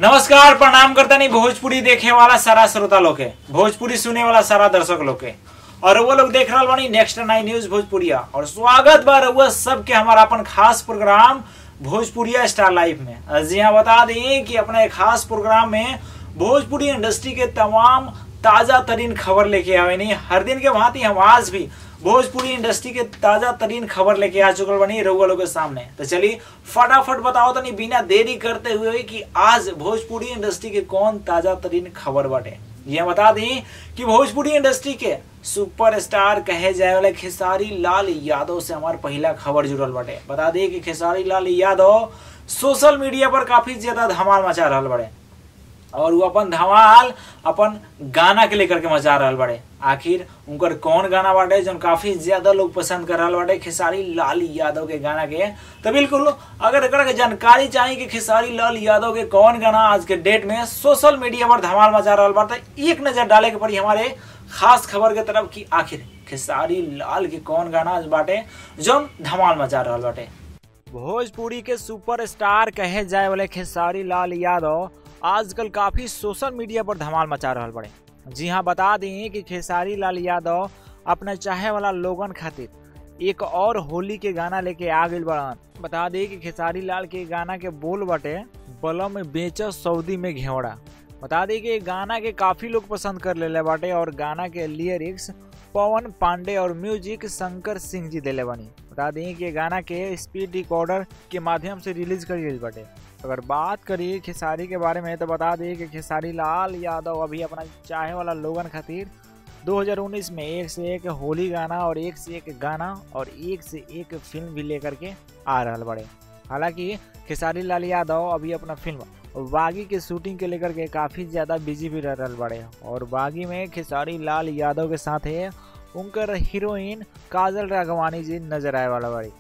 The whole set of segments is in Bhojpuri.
नमस्कार प्रणाम करता नहीं भोजपुरी देखे वाला सारा श्रोता लोग के भोजपुरी सुने वाला सारा दर्शक लोग के और वो लोग देख रहा बानी नेक्स्ट नाइन न्यूज भोजपुरिया और स्वागत बा रउआ सबके हमारा अपन खास प्रोग्राम भोजपुरिया स्टार लाइफ में जी हाँ बता दें कि अपना एक खास प्रोग्राम में भोजपुरी इंडस्ट्री के तमाम ताजा तरीन खबर लेके आवे नहीं हर दिन के भांति हम आज भी भोजपुरी इंडस्ट्री के ताजा तरीन खबर लेके आ चुकल बनी रउआ लोग के सामने तो चलिए फटाफट बताओ तनी बिना देरी करते हुए कि आज भोजपुरी इंडस्ट्री के कौन ताजा तरीन खबर बाटे ये बता दी कि भोजपुरी इंडस्ट्री के सुपरस्टार कहे जाए वाले खेसारी लाल यादव से हमार पहला खबर जुड़ल बाटे बता दी कि खेसारी लाल यादव सोशल मीडिया पर काफी ज्यादा धमाल मचा रहा बड़े और वो अपन धमाल अपन गाना के लेकर के मचा रहा बड़े आखिर उनकर कौन गाना बाटे जो काफी ज्यादा लोग पसंद कर रहा बाटे खेसारी लाल यादव के गाना के तो बिल्कुल अगर एकरा के जानकारी चाहिए कि खेसारी लाल यादव के कौन गाना आज के डेट में सोशल मीडिया पर धमाल मचा रहा बाटे एक नजर डाले के पड़ी हमारे खास खबर के तरफ की आखिर खेसारी लाल के कौन गाना आज बाटे जो धमाल मचा रहा बाटे भोजपुरी के सुपरस्टार कहे जाए वाले खेसारी लाल यादव आजकल काफी सोशल मीडिया पर धमाल मचा रहा बड़े जी हाँ बता दें कि खेसारी लाल यादव अपने चाहे वाला लोगन खातिर एक और होली के गाना लेके आ गई बड़न बता दें कि खेसारी लाल के गाना के बोल बटे बलम में बेच सऊदी में घेवड़ा बता दें कि गाना के काफी लोग पसंद कर ले बाटे और गाना के लिरिक्स पवन पांडे और म्यूजिक शंकर सिंह जी दिले बनी बता दें कि गाना के स्पीड रिकॉर्डर के माध्यम से रिलीज कर गई बाटे अगर बात करिए खेसारी के बारे में तो बता दें कि खेसारी लाल यादव अभी अपना चाहे वाला लोगन खातिर 2019 में एक से एक होली गाना और एक से एक गाना और एक से एक फिल्म भी लेकर के आ रहा बड़े हालांकि खेसारी लाल यादव अभी अपना फिल्म बागी के शूटिंग के लेकर के काफ़ी ज़्यादा बिजी भी रह रहा बड़े और बागी में खेसारी लाल यादव के साथ है उनकर हीरोइन काजल राघवानी जी नजर आए वाला बड़ी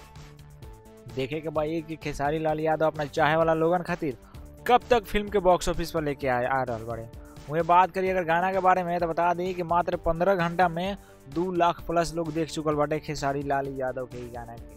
देखे के भाई कि खेसारी लाल यादव अपना चाहे वाला लोगन खातिर कब तक फिल्म के बॉक्स ऑफिस पर लेके आए आ रहा बड़े वही बात करिए अगर गाना के बारे में तो बता दी कि मात्र पंद्रह घंटा में दो लाख प्लस लोग देख चुकल बाटे खेसारी लाल यादव के गाना के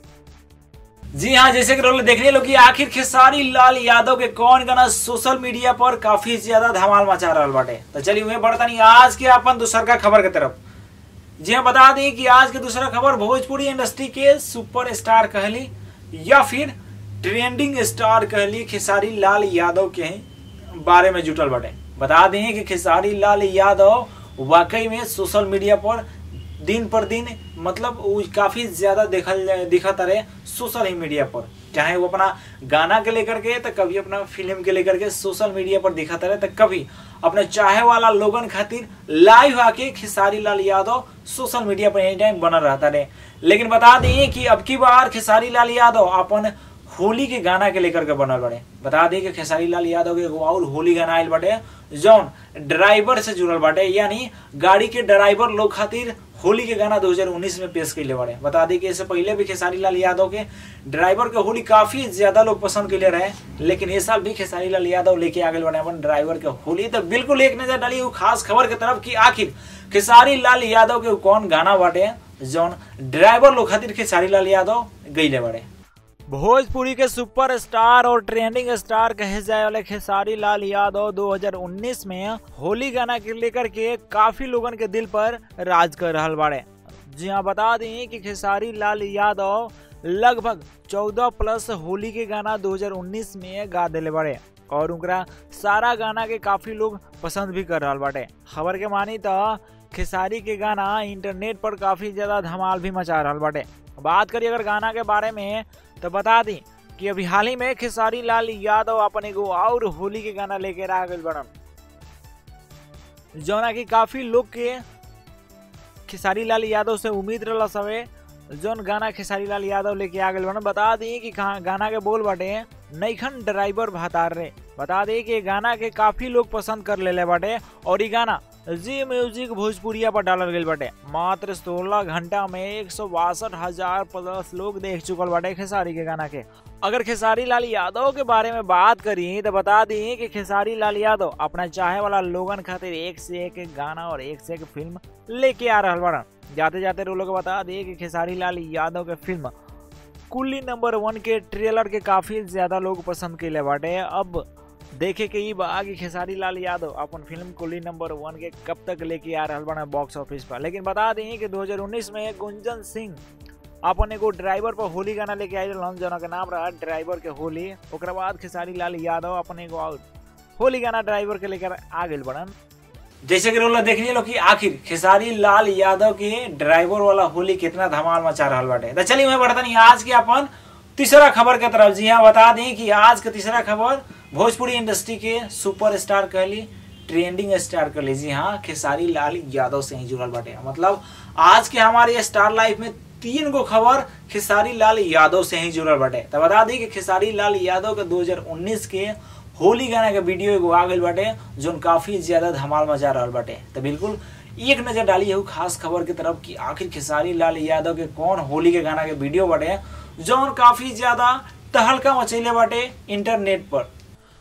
जी हाँ जैसे कि लोग देखने लोग आखिर खेसारी लाल यादव के कौन गाना सोशल मीडिया पर काफी ज्यादा धमाल मचा रहा बाटे तो चलिए वही बढ़ता नहीं आज के अपन दूसर का खबर की तरफ जी हाँ बता दें कि आज के दूसरा खबर भोजपुरी इंडस्ट्री के सुपर स्टार कहली या फिर ट्रेंडिंग स्टार कहली खेसारी लाल यादव के बारे में जुटल बटे बता दें कि खेसारी लाल यादव वाकई में सोशल मीडिया पर दिन पर दिन मतलब काफी ज्यादा देखल दिखत रहे सोशल मीडिया पर चाहे वो अपना गाना के लेकर के तो कभी अपना फिल्म के लेकर के सोशल मीडिया पर दिखत रहे तो कभी अपने चाहे वाला लोगन खातिर लाइव आके खेसारी लाल यादव सोशल मीडिया पर एनी टाइम बनल रहता रहे लेकिन बता दें कि अब की बार खेसारी लाल यादव अपन होली के गाना के लेकर के बनल बड़े बता दें कि खेसारी लाल यादव के एगो और होली गाना आयल बाटे जौन ड्राइवर से जुड़ल बाटे यानी गाड़ी के ड्राइवर लोग खातिर होली के गाना 2019 में पेश कैले बड़े बता दें कि इससे पहले भी खेसारी लाल यादव के ड्राइवर के होली काफी ज्यादा लोग पसंद कैले रहे लेकिन इस साल भी खेसारी लाल यादव लेके आ गए बने अपन ड्राइवर के होली तो बिल्कुल एक नजर डाली वो खास खबर की तरफ की आखिर खेसारी लाल यादव के कौन गाना बाटे जौन ड्राइवर लोग खातिर खेसारी लाल यादव गईले बड़े भोजपुरी के सुपरस्टार और ट्रेंडिंग स्टार कहे जाए वाले खेसारी लाल यादव 2019 में होली गाना के लेकर के काफी लोगन के दिल पर राज कर रहा बाड़े जी हाँ बता दें कि खेसारी लाल यादव लगभग 14 प्लस होली के गाना 2019 में गा दिले बड़े और उनका सारा गाना के काफी लोग पसंद भी कर रहा बाटे खबर के मानी तो खेसारी के गाना इंटरनेट पर काफी ज्यादा धमाल भी मचा रहा बाटे बात करिए अगर गाना के बारे में तो बता दी कि अभी हाल ही में खेसारी लाल यादव अपन एगो और होली के गाना लेके आ गए बड़न जौना की काफी लोग के खेसारी लाल यादव से उम्मीद रहा सवे जौन गाना खेसारी लाल यादव लेके आ गए बड़न बता दी कि गाना के बोल बाटे नईखन ड्राइवर भातार रे बता दी कि गाना के काफी लोग पसंद कर ले बाटे और ये गाना जी म्यूजिक भोजपुरिया पर डालल गई बाटे मात्र 16 घंटा में एक सौ बासठ हजार प्लस लोग देख चुकल बाटे खेसारी के गाना के अगर खेसारी लाल यादव के बारे में बात करी तो बता दी कि खेसारी लाल यादव अपना चाहे वाला लोगन खातिर एक से एक गाना और एक से एक फिल्म लेके आ रहा बड़ा जाते जाते लोग बता दिए कि खेसारी लाल यादव के फिल्म कुल्ली नंबर वन के ट्रेलर के काफी ज्यादा लोग पसंद कैले बाटे अब देखे के ई बा कि खेसारी लाल यादव अपन फिल्म कुली नंबर वन के कब तक लेके आ रहा बना बॉक्स ऑफिस पर लेकिन बता दें कि 2019 में गुंजन सिंह अपन एगो ड्राइवर पर होली गाना लेके आए रहन जना के नाम रहा ड्राइवर के होली ओकरा बाद खेसारी लाल यादव अपन एगो और होली गाना ड्राइवर के लेकर आ गए बड़न जैसे कि रोला देखनी लो कि आखिर खेसारी लाल यादव के ड्राइवर वाला होली कितना धमाल मचा रहा बाटे तो चलिए मैं बढ़ता नहीं आज के अपन तीसरा खबर के तरफ जी हाँ बता दें कि आज के तीसरा खबर भोजपुरी इंडस्ट्री के सुपरस्टार कहली ट्रेंडिंग स्टार कर लीजिए हाँ खेसारी लाल यादव से ही जुड़ल बाटे मतलब आज के हमारे स्टार लाइफ में तीन गो खबर खेसारी लाल यादव से ही जुड़ल बाटे तो बता दी कि खेसारी लाल यादव के 2019 के होली गाना के वीडियो एगो आ गई बाटे जो काफी ज्यादा धमाल मचा रहा बाटे तो बिल्कुल एक नजर डाली है खास खबर की तरफ कि आखिर खेसारी लाल यादव के कौन होली के गाना के वीडियो बाटे जौन काफी ज्यादा तहलका मचैले बाटे इंटरनेट पर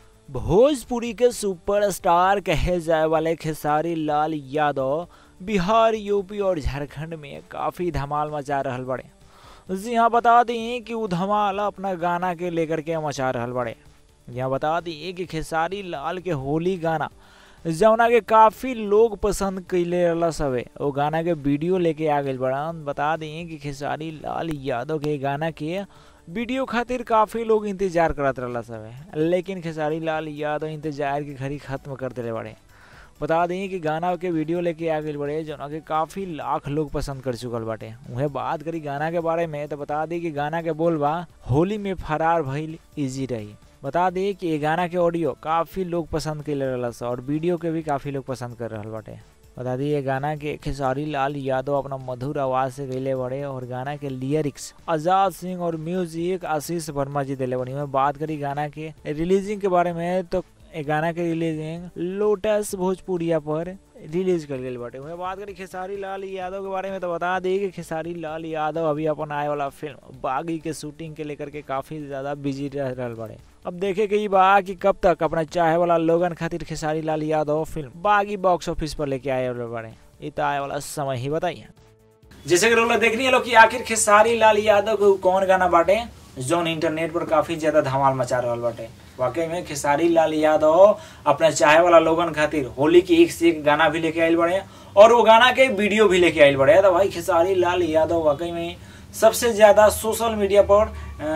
भोजपुरी के सुपरस्टार कहे जाए वाले खेसारी लाल यादव बिहार यूपी और झारखंड में काफी धमाल मचा रहा बड़े जी हाँ बता दें कि वो धमाल अपना गाना के लेकर के मचा रहा बड़े यहाँ बता दिए कि खेसारी लाल के होली गाना जौना के काफ़ी लोग पसंद कैले रहा सबे वो गाना के वीडियो लेके आ गए बड़ा बता दिए कि खेसारी लाल यादव के गाना के वीडियो खातिर काफ़ी लोग इंतजार करत रहा सबे लेकिन खेसारी लाल यादव इंतजार की घड़ी खत्म कर दिले बड़े बता दें कि गाना के वीडियो लेके आ गए बड़े जौना के काफ़ी लाख लोग पसंद कर चुकल बाटे उन्हें बात करी गाना के बारे में तो बता दी कि गाना के बोल बा होली में फरार भइल इजी रही बता दी कि ये गाना के ऑडियो काफ़ी लोग पसंद कर रहा और वीडियो के भी काफ़ी लोग पसंद कर रहा बाटे बता दी ये गाना के खेसारी लाल यादव अपना मधुर आवाज़ से गैले बड़े और गाना के लिरिक्स आजाद सिंह और म्यूजिक आशीष वर्मा जी दिले बड़ी में बात करी गाना के रिलीजिंग के बारे में तो गाना के रिलीजिंग लोटस भोजपुरिया पर रिलीज कर गई बाटे वही बात करी खेसारी लाल यादव के बारे में तो बता दी कि खेसारी लाल यादव अभी अपन आए वाला फिल्म बागी के शूटिंग के लेकर के काफ़ी ज़्यादा बिजी रह रहा बड़े अब देखे के ई बा कि कब तक अपना चाहे वाला लोगन खातिर Khesari Lal Yadav film Baaghi box office पर लेके आए वाले बड़े ये तो आए वाला समय ही बताइए जैसे कि लोग देखनी है लोग कि आखिर खेसारी लाल यादव को कौन गाना बाटे जोन इंटरनेट पर काफी ज्यादा धमाल मचा रहा बाटे वाकई में खेसारी लाल यादव अपने चाहे वाला लोगन खातिर होली की एक से एक गाना भी लेके आयल बड़े और वो गाना के वीडियो भी लेके आयल बड़े तो भाई खेसारी लाल यादव वाकई में सबसे ज्यादा सोशल मीडिया पर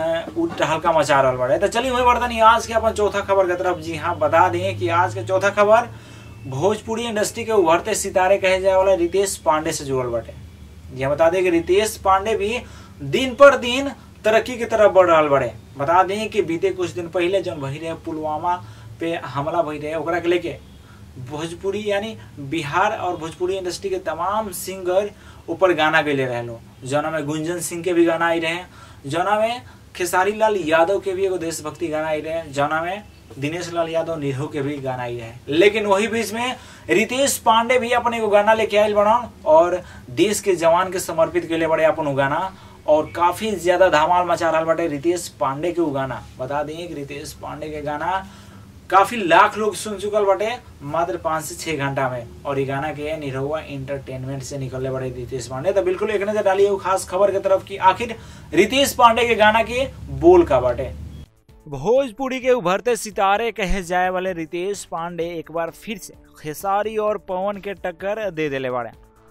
हल्का मचा रहा बड़े तो चलिए वही बढ़ता नहीं आज के अपन चौथा खबर की तरफ जी हाँ बता दें कि आज के चौथा खबर भोजपुरी इंडस्ट्री के उभरते सितारे कहे जाए वाला रितेश पांडे से जुड़ल बटे जी बता दें कि रितेश पांडे भी दिन पर दिन तरक्की की तरफ बढ़ रहा बड़े बता दें कि बीते कुछ दिन पहले जब भई रहे पुलवामा पे हमला भई रहे ओकरा के लेके भोजपुरी यानी बिहार और भोजपुरी इंडस्ट्री के तमाम सिंगर ऊपर गाना गए रहे लो जना में गुंजन सिंह के भी गाना आई रहे जना में खेसारी लाल यादव के भी एगो देशभक्ति गाना आई रहे जना में दिनेश लाल यादव निरहू के भी गाना आई रहे लेकिन वही बीच में रितेश पांडे भी अपने एगो गाना लेके आयल बड़न और देश के जवान के समर्पित के लिए बड़े अपन गाना और काफी ज्यादा धमाल मचा रहा बाटे रितेश पांडे के गाना बता दें कि रितेश पांडे के गाना काफी लाख लोग सुन चुकल बाटे मात्र पाँच से छह घंटा में और ये गाना के निरहुआ इंटरटेनमेंट से निकलने बड़े रितेश पांडे तो बिल्कुल एक नजर डालिए खास खबर की तरफ की आखिर रितेश पांडे के गाना के बोल का बाटे भोजपुरी के उभरते सितारे कहे जाए वाले रितेश पांडे एक बार फिर से खेसारी और पवन के टक्कर दे दिले बाड़े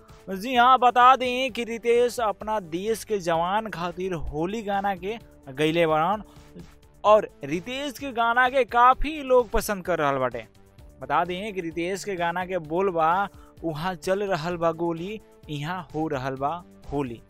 जी हाँ बता दें कि रितेश अपना देश के जवान खातिर होली गाना के गैले बड़न और रितेश के गाना के काफ़ी लोग पसंद कर रहा बाटे बता दें कि रितेश के गाना के बोल बा वहाँ चल रहल बा गोली यहाँ हो रहल बा होली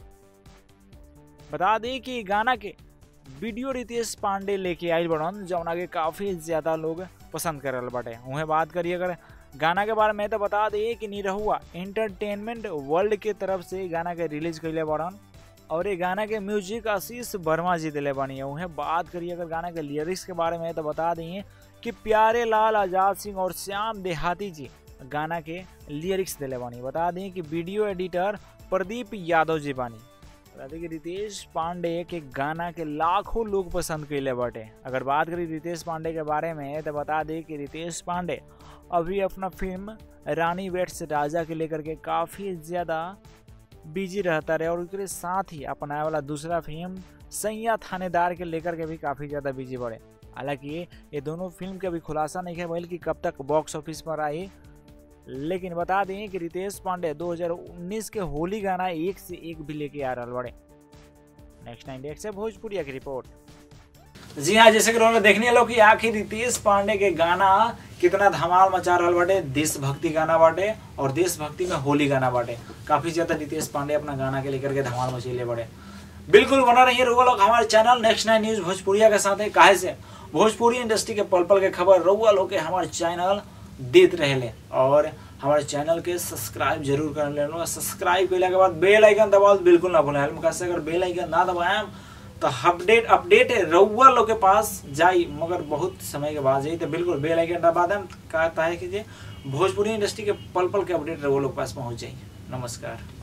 बता दें कि गाना के वीडियो रितेश पांडे लेके आयल बड़न जौना के काफ़ी ज़्यादा लोग पसंद कर रहा बाटे उन्हें बात करिए अगर गाना के बारे में तो बता दिए कि निरहुआ एंटरटेनमेंट वर्ल्ड के तरफ से गाना के रिलीज कैले बड़न और ये गाना के म्यूजिक आशीष वर्मा जी दिले बनी है उन्हें बात करिए अगर गाना के लिरिक्स के बारे में तो बता दिए कि प्यारे लाल आजाद सिंह और श्याम देहाती जी गाना के लिरिक्स दिले बनी बता दें कि वीडियो एडिटर प्रदीप यादव जी बानी बता दें कि रितेश पांडे के गाना के लाखों लोग पसंद कैले बाटे अगर बात करी रितेश पांडे के बारे में तो बता दें कि रितेश पांडे अभी अपना फिल्म रानी वेट्स राजा के लेकर के काफ़ी ज़्यादा बिजी रहता रहे और उसके साथ ही अपनाए वाला दूसरा फिल्म सैया थानेदार के लेकर के भी काफ़ी ज़्यादा बिजी बढ़े हालांकि ये दोनों फिल्म के अभी खुलासा नहीं है भइल कि कब तक बॉक्स ऑफिस पर आई लेकिन बता दें कि रितेश पांडे 2019 के होली गाना एक से एक भी लेके आ रहा बड़े नेक्स्ट नाइन डेट से भोजपुरिया की रिपोर्ट जी हाँ जैसे कि उन्होंने देखने लो कि आखिर रितेश पांडे के गाना कितना धमाल मचा रहा बाटे देशभक्ति गाना बाटे और देशभक्ति में होली गाना बाटे काफी ज्यादा रितेश पांडे अपना गाना के लेकर के धमाल मचेले बड़े बिल्कुल बना रहिए रउआ लोग हमारे चैनल नेक्स्ट नाइन न्यूज भोजपुरिया के साथ है काहे से भोजपुरी इंडस्ट्री के पल पल के खबर रउआ लोग के हमारे चैनल देते रहे और हमारे चैनल के सब्सक्राइब जरूर कर लेना सब्सक्राइब कैला के बाद बेल आइकन दबाओ बिल्कुल ना भूलें कैसे अगर बेल आइकन ना दबाएं तो अपडेट अपडेट रउआ लोग के पास जाई मगर बहुत समय के बाद जाई तो बिल्कुल बेल आइकन दबा दें कहता है कि जे भोजपुरी इंडस्ट्री के पल पल के अपडेट रउआ लोग के पास पहुंच जाई नमस्कार